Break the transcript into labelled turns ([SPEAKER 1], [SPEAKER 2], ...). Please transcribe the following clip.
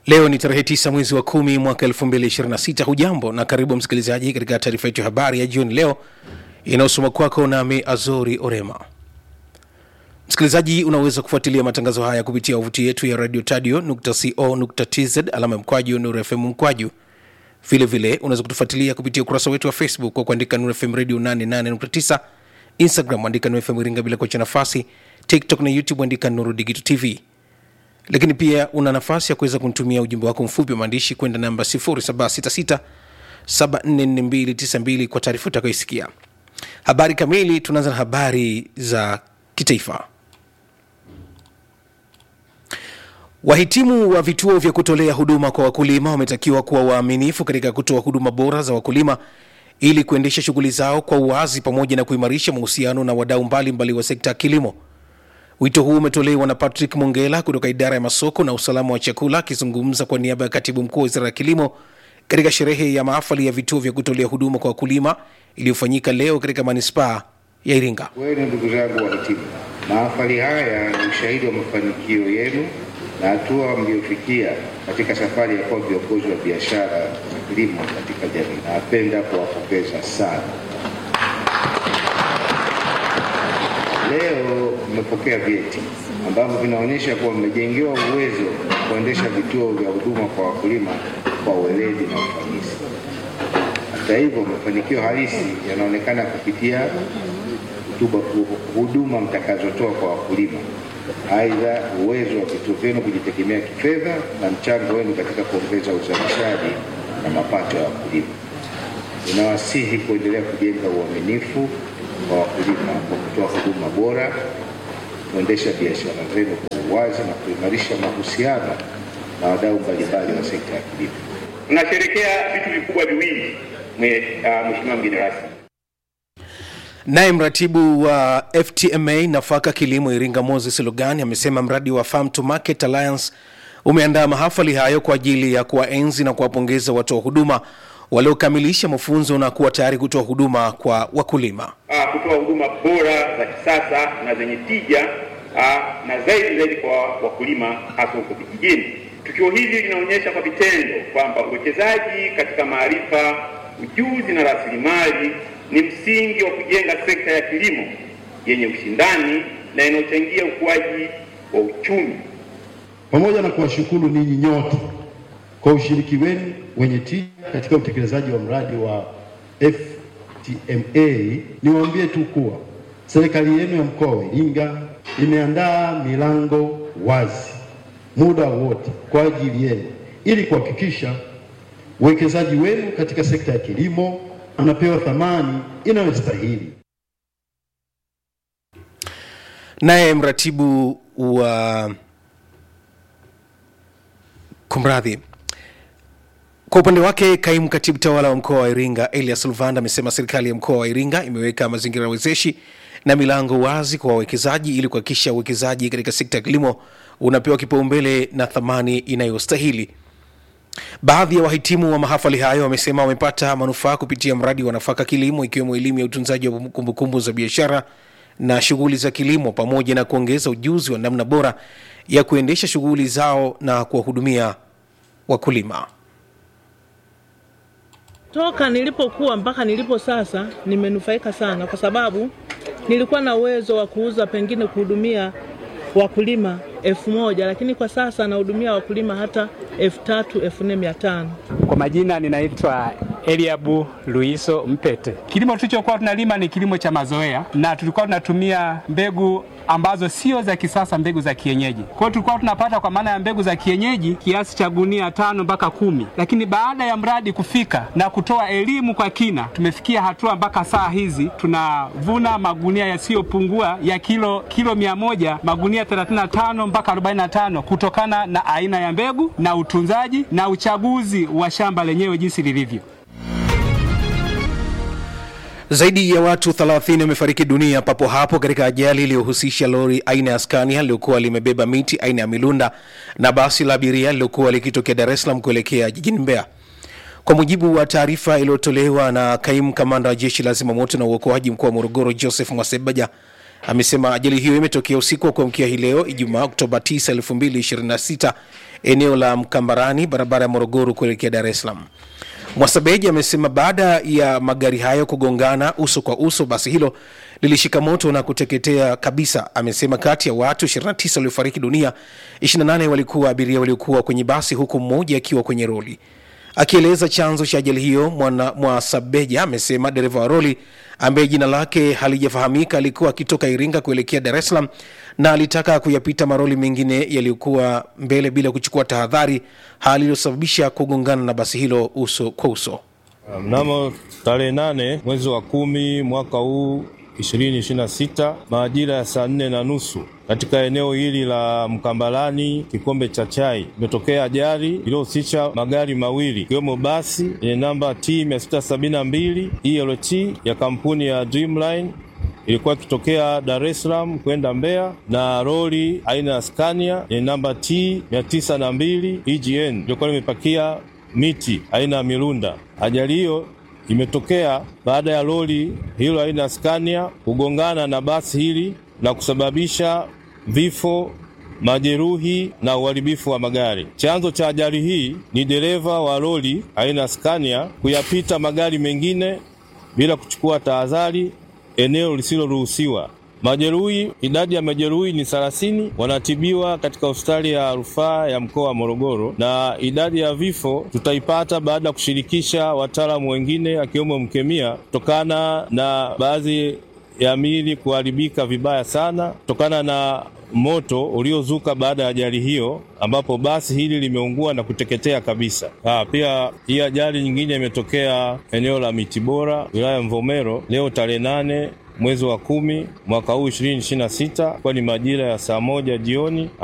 [SPEAKER 1] Leo ni tarehe 9 mwezi wa kumi mwaka 2026. Hujambo na karibu msikilizaji katika taarifa yetu ya habari ya jioni leo inayosoma kwako nami Azori Orema. Msikilizaji, unaweza kufuatilia matangazo haya kupitia wavuti yetu ya radio tadio co.tz alama ya mkwaju Nuru FM mkwaju. Vile vile unaweza kutufuatilia kupitia ukurasa wetu wa Facebook kwa kuandika Nuru FM radio 88.9, Instagram andika Nuru FM Iringa bila kuacha nafasi, TikTok na YouTube andika Nuru Digital TV lakini pia una nafasi ya kuweza kunitumia ujumbe wako mfupi wa maandishi kwenda namba 0766 744292 kwa taarifa utakayoisikia. Habari kamili, tunaanza na habari za kitaifa. Wahitimu wa vituo vya kutolea huduma kwa wakulima wametakiwa kuwa waaminifu katika kutoa huduma bora za wakulima ili kuendesha shughuli zao kwa uwazi pamoja na kuimarisha mahusiano na wadau mbalimbali wa sekta ya kilimo. Wito huu umetolewa na Patrick Mongela kutoka idara ya masoko na usalama wa chakula akizungumza kwa niaba ya katibu mkuu wa wizara ya kilimo katika sherehe ya mahafali ya vituo vya kutolea huduma kwa wakulima iliyofanyika leo katika manispaa ya Iringa.
[SPEAKER 2] Kwenu ndugu zangu wahitimu, mahafali haya ni ushahidi wa mafanikio yenu na hatua mliofikia katika safari ya kuwa viongozi wa biashara za kilimo katika jamii. Napenda kuwapongeza sana. Leo mmepokea vyeti ambavyo vinaonyesha kuwa mmejengewa uwezo wa kuendesha vituo vya huduma kwa wakulima kwa weledi na ufanisi. Hata hivyo, mafanikio halisi yanaonekana kupitia hutuba- huduma mtakazotoa kwa wakulima. Aidha, uwezo wa vituo vyenu kujitegemea kifedha na mchango wenu katika kuongeza uzalishaji na mapato ya wakulima. Ninawasihi kuendelea kujenga uaminifu kwa wakulima kwa kutoa huduma bora, kuendesha biashara zenu kwa uwazi na kuimarisha mahusiano na wadau mbalimbali wa sekta ya kilimo.
[SPEAKER 3] Tunasherekea vitu vikubwa viwili, mwe- ah, Mheshimiwa mgeni rasmi.
[SPEAKER 1] Naye mratibu wa FTMA nafaka kilimo Iringa Moses Lugani amesema mradi wa Farm to Market Alliance umeandaa mahafali hayo kwa ajili ya kuwaenzi na kuwapongeza watoa huduma waliokamilisha mafunzo na kuwa tayari kutoa huduma kwa wakulima.
[SPEAKER 3] Ah, kutoa huduma bora za kisasa na zenye tija ah, na zaidi zaidi kwa wakulima hasa huko vijijini. Tukio hili linaonyesha kwa vitendo kwamba uwekezaji katika maarifa, ujuzi na rasilimali ni msingi wa kujenga sekta ya kilimo yenye ushindani na inayochangia ukuaji wa uchumi.
[SPEAKER 4] pamoja na kuwashukuru ninyi nyote kwa ushiriki wenu wenye tija katika utekelezaji wa mradi wa FTMA, niwaambie tu kuwa serikali yenu ya mkoa wa Iringa imeandaa milango wazi muda wote kwa ajili yenu ili kuhakikisha uwekezaji wenu katika sekta ya kilimo unapewa thamani inayostahili.
[SPEAKER 1] Naye mratibu wa kumradhi, kwa upande wake kaimu katibu tawala wa mkoa wa Iringa Elias Luvanda amesema serikali ya mkoa wa Iringa imeweka mazingira wezeshi na milango wazi kwa wawekezaji ili kuhakikisha uwekezaji katika sekta ya kilimo unapewa kipaumbele na thamani inayostahili. Baadhi ya wahitimu wa mahafali hayo wamesema wamepata manufaa kupitia mradi wa nafaka kilimo, ikiwemo elimu ya utunzaji wa kumbukumbu za biashara na shughuli za kilimo, pamoja na kuongeza ujuzi wa namna bora ya kuendesha shughuli zao na kuwahudumia wakulima.
[SPEAKER 5] Toka nilipokuwa mpaka nilipo sasa nimenufaika sana, kwa sababu nilikuwa na uwezo wa kuuza pengine kuhudumia wakulima elfu moja lakini kwa sasa nahudumia wakulima hata elfu tatu elfu nne mia tano.
[SPEAKER 6] Kwa majina ninaitwa Eliabu Luiso Mpete. Kilimo tulichokuwa tunalima ni kilimo cha mazoea, na tulikuwa tunatumia mbegu ambazo sio za kisasa, mbegu za kienyeji. Kwa hiyo tulikuwa tunapata kwa maana ya mbegu za kienyeji kiasi cha gunia tano mpaka kumi, lakini baada ya mradi kufika na kutoa elimu kwa kina, tumefikia hatua mpaka saa hizi tunavuna magunia yasiyopungua ya kilo kilo mia moja magunia 35 mpaka 45 kutokana na aina ya mbegu na utunzaji na uchaguzi wa shamba lenyewe jinsi lilivyo.
[SPEAKER 1] Zaidi ya watu 30 wamefariki dunia papo hapo katika ajali iliyohusisha lori aina ya Scania lililokuwa limebeba miti aina ya milunda na basi la abiria lililokuwa likitokea Dar es Salaam kuelekea jijini Mbeya. Kwa mujibu wa taarifa iliyotolewa na kaimu kamanda wa jeshi la zimamoto na uokoaji mkoa wa Morogoro Joseph Mwasebaja, amesema ajali hiyo imetokea usiku wa kuamkia hii leo Ijumaa Oktoba 9, 2026 eneo la Mkambarani, barabara ya Morogoro kuelekea Dar es Salaam. Mwasabeji amesema baada ya magari hayo kugongana uso kwa uso, basi hilo lilishika moto na kuteketea kabisa. Amesema kati ya watu 29 waliofariki dunia, 28 walikuwa abiria waliokuwa kwenye basi, huku mmoja akiwa kwenye roli. Akieleza chanzo cha ajali hiyo, mwana Mwasabeja amesema dereva wa roli ambaye jina lake halijafahamika alikuwa akitoka Iringa kuelekea Dar es Salaam na alitaka kuyapita maroli mengine yaliyokuwa mbele bila kuchukua tahadhari, hali iliyosababisha kugongana na basi hilo uso kwa uso.
[SPEAKER 7] Mnamo tarehe nane mwezi wa kumi mwaka huu 2026 majira ya saa nne na nusu katika eneo hili la Mkambalani Kikombe cha Chai imetokea ajali iliyohusisha magari mawili ikiwemo basi yenye namba T 672 ELT ya kampuni ya Dreamline ilikuwa ikitokea Dar es Salaam kwenda Mbeya na lori aina ya Scania yenye namba T 902 EGN ilikuwa limepakia miti aina ya mirunda. Ajali hiyo imetokea baada ya lori hilo aina ya Scania kugongana na basi hili na kusababisha vifo, majeruhi na uharibifu wa magari. Chanzo cha ajali hii ni dereva wa lori aina ya Scania kuyapita magari mengine bila kuchukua tahadhari eneo lisiloruhusiwa. Majeruhi, idadi ya majeruhi ni 30 wanatibiwa katika hospitali ya rufaa ya mkoa wa Morogoro, na idadi ya vifo tutaipata baada ya kushirikisha wataalamu wengine akiwemo mkemia, kutokana na baadhi ya miili kuharibika vibaya sana kutokana na moto uliozuka baada ya ajali hiyo, ambapo basi hili limeungua na kuteketea kabisa. Ha, pia hii ajali nyingine imetokea eneo la Mitibora, wilaya ya Mvomero leo tarehe nane mwezi wa kumi mwaka huu 2026 kwa ni majira ya saa moja jioni